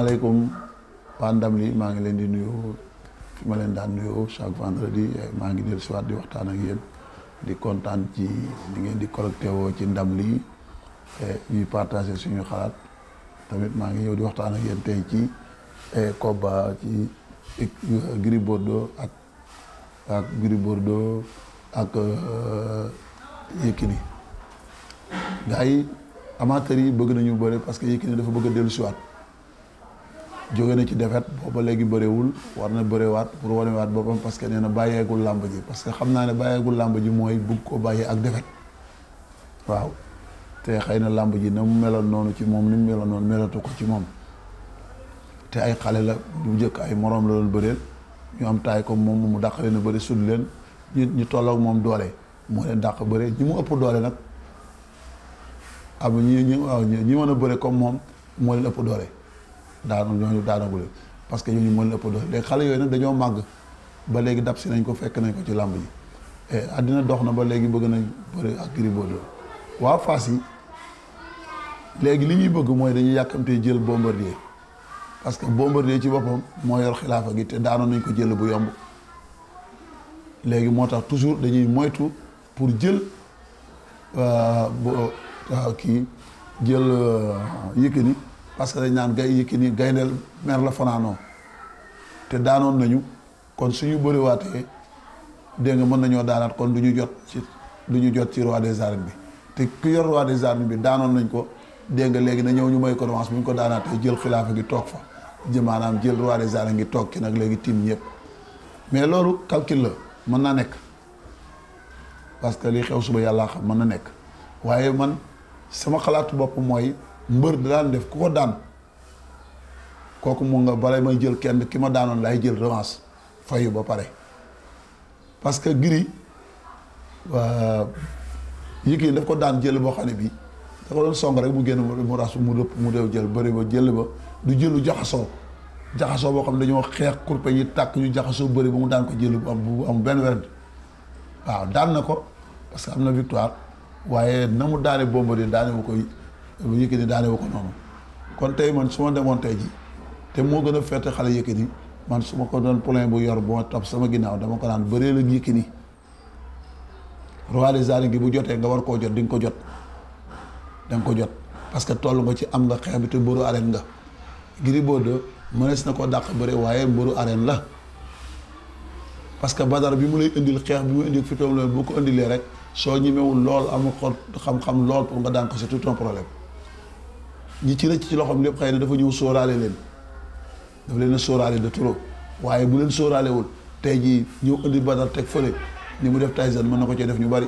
asalaamaaleykum waa ndam li maa ngi leen di nuyu fi ma leen daan nuyoo chaque vendredi maa ngi dellu si waat di waxtaan ak yéen di kontaan ci li ngeen di connecté woo ci ndam li ñuy partagé suñu xalaat tamit maa ngi ñëw di waxtaan ak yéen tey ci combat ci Gris Bordeaux ak ak Gris Bordeaux ak Yékini gars yi amateurs yi bëgg nañu bëre parce que Yékini dafa bëgg a dellu si waat jóge na ci defet booba léegi bëriwul war na bëriwaat pour wanewaat boppam parce que nee na bàyyeegul làmb ji parce que xam naa ne bàyyeegul làmb ji mooy bugg ko bàyyee ak defet waaw te xëy na làmb ji na mu meloon noonu ci moom ni mu meloon noonu melatu ko ci moom te ay xale la bu njëkk ay moroom la doon bëreel ñu am taay comme moom mu dàq leen a bëri sud leen ñu ñu tolloog moom doole moo leen dàq bëre ñi mu ëpp doole nag am ñi ñi waaw ñi mën a bëre comme moom moo leen ëpp doole daanu ñooñu daanagule parce que ñooñu moo leen ëpp doole léegi xale yooyu nag dañoo màgg ba léegi dab si nañ ko fekk nañ ko ci làmb ji àddina dox na ba léegi bëgg nañ bëri ak Gris Bordeaux waa Fass yi léegi li ñuy bëgg mooy dañuy yàkkamtee jël Bombardier parce que Bombardier ci boppam moo yor xilaafa gi te daanoon nañ ko jël bu yomb léegi moo tax toujours dañuy moytu pour jël kii jël Yékini parce que dañ naan gay Yékini gayndeel mer la fanaanoo te daanoon nañu kon suñu bëriwaatee dégg nga mën nañoo daanaat kon du ñu jot ci du ñu jot ci roi des arènes bi te ku yor roi des arènes bi daanoon nañ ko dégg nga léegi na ñëw ñu may ko revanche bu ñu ko daanaatee jël xilaafa gi toog fa jë maanaam jël roi des arènes gi toog ci nag léegi tim ñëpp mais loolu calcul la mën naa nekk parce que li xew suba yàlla xam mën na nekk waaye man sama xalaatu bopp mooy mbër da daan def ku ko daan kooku mu nga bala may jël kenn ki ma daanoon laay jël revanche fayu ba pare parce que Gris Yékini daf ko daan jël boo xam ne bii da ko doon song rek mu génn mu ras mu rëpp mu dew jël bëri ba jël ba du jëlu jaxasoo jaxasoo boo xam ne dañoo xeex kurpe yi tàkk ñu jaxasoo bëri ba mu daan ko jël bu am bu am benn wérd waaw daan na ko parce que am na victoire waaye na mu daane Bombardier daane wu ko Yékini daane wu ko noonu kon tey man su ma demoon tey ji te moo gën a fette xale Yékini man su ma ko doon plein bu yor bu ma topp sama ginnaaw dama ko naan bëree la Yékini roi des arènes gi bu jotee nga war koo jot di nga ko jot da nga ko jot parce que toll nga ci am nga xeex bi te mbëru arène nga Gris Bordeaux mënees na ko dàq bëre waaye mbëru arène la parce que badar bi mu lay indil xeex bi mu indil fi toom loolu bu ko indilee rek soo ñemewul lool amul xol xam-xam lool pour nga daan ko c'est tout un problème ñi ci rëcc ci loxoom lépp xëy na dafa ñëw sóoraale leen dafa leen a sóoraale de trop waaye bu leen sóoraalewul tey jii ñëw indi badar teg fële ni mu def Tyson mën na ko cee def ñu bari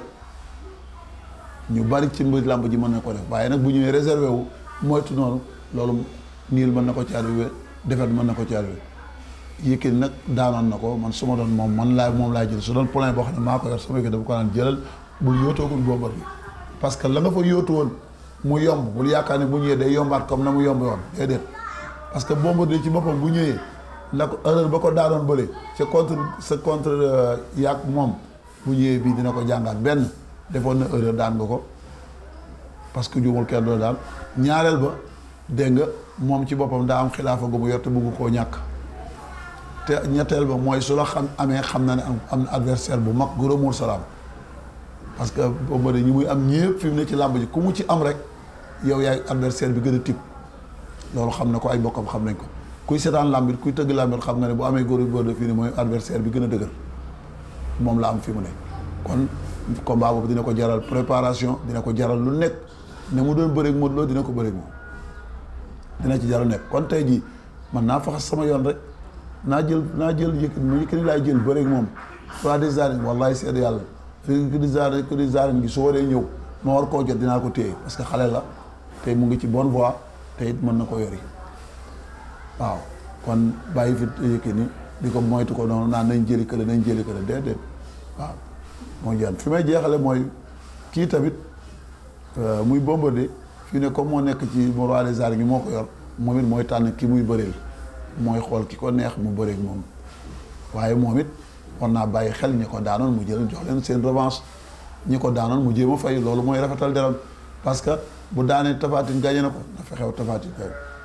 ñu bari ci mbir làmb ji mën na ko def waaye nag bu ñëwee réservé wu moytu noonu loolu niil mën na ko ci arrivé defet mën na ko ci arrivé Yékini nag daanoon na ko man su ma doon moom man laa moom laa jël su doon plan boo xam ne maa ko yor sama Yékini dafa ko naan jëlal bul yóotoogul Bombardier parce que la nga fa yóotu woon mu yomb bul yaakaar ne bu ñëwee day yombaat comme na mu yomb yoon déedéet parce que Bombardier ci boppam bu ñëwee la ko erreur ba ko daanoon bële c'est contre c'est contre yàq moom bu ñëwee bii dina ko jàngaat benn defoon na erreur daan nga ko parce que juumul kenn doo daan ñaareel ba dégg nga moom ci boppam daa am xilaafa gu mu yor te bëgg koo ñàkk te ñetteel ba mooy su la xam amee xam na ne am am na adversaire bu mag gros mour salaam parce que boobu ñi muy am ñëpp fi mu ne ci làmb ji ku mu ci am rek yow yaay adversaire bi gën a tip loolu xam na ko ay bokkam xam nañ ko kuy seetaan làmbit kuy tëgg làmbit xam nga ne bu amee góor góor de fii ne mooy adversaire bi gën a dëgër moom la am fi mu ne kon combat boobu dina ko jaral préparation dina ko jaral lu nekk ne mu doon bëreeg Modou Lo dina ko bëreeg moom dina ci jaral nekk kon tey jii man naa faxas sama yoon rek naa jël naa jël Yékini mu Yékini laay jël bëreeg moom roi des arènes wallahi seede yàlla fi des arènes fi des arènes gi su waree ñëw ma war koo jot dinaa ko téye parce que xale la te mu ngi ci bonne voie te it mën na ko yori waaw kon bàyyi fi Yékini di ko moytu ko noonu naan nañ jëli kële nañ jëli kële déedéet waaw moo jaan fi may jeexale mooy kii tamit muy Bombardier fii ne comme moo nekk ci roi des arènes gi moo ko yor moom it mooy tànn ki muy bëreel mooy xool ki ko neex mu bëreeg moom waaye moom it war naa bàyyi xel ñi ko daanoon mu jël jox leen seen revanche ñi ko daanoon mu jéem a fay loolu mooy rafetal deram parce que bu daanee Tapha Tine gagné na ko na fexew Tapha Tine kay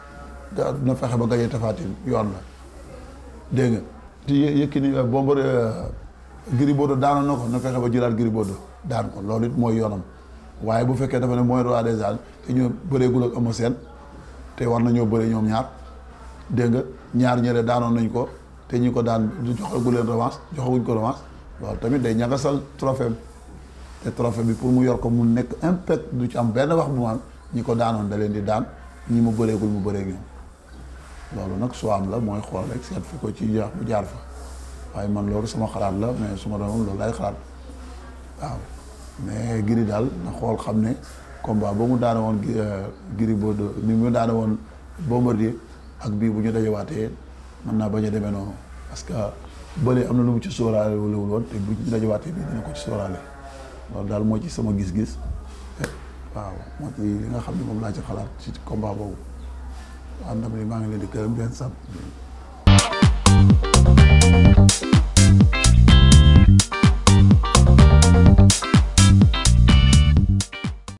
da- dina fexe ba gañe Tapha Tine yoon la dégg nga te Yé- Yékini Bombardier Gris Bordeaux daanoon na ko na fexe ba jëlaat Gris Bordeaux daan ko loolu it mooy yoonam waaye bu fekkee dafa ne mooy roi des arènes te ñu bëreegul ak Eumeu Sène te war nañoo bëre ñoom ñaar dégg nga ñaar ñële daanoon nañ ko te ñi ko daan du joxagu leen revanche joxaguñ ko revanche loolu tamit day ñagasal trophée te trophée bi pour mu yor ko mu nekk impact du ci am benn wax bu man ñi ko daanoon da leen di daan ñi mu bëreegul mu bëreeg ñoom loolu nag soo am la mooy xool rek seet fi ko ci jaax bu jaar fa waaye man loolu sama xalaat la mais su ma doon loolu lay xalaat waaw mais Gris daal na xool xam ne combat ba mu daane woon Gris Bordeaux ni mu daane woon Bombardier ak bii bu ñu dajawaatee mën naa bañ a demee noonu parce que bële am na lu mu ci sóoraale wala woon te bu ñu dajawaatee bii dina ko ci sóoraale loolu daal moo ci sama gis-gis waaw moo ci li nga xam ne moom laa ci xalaat ci combat boobu waaw ndam li maa ngi leen di gërëm di leen sant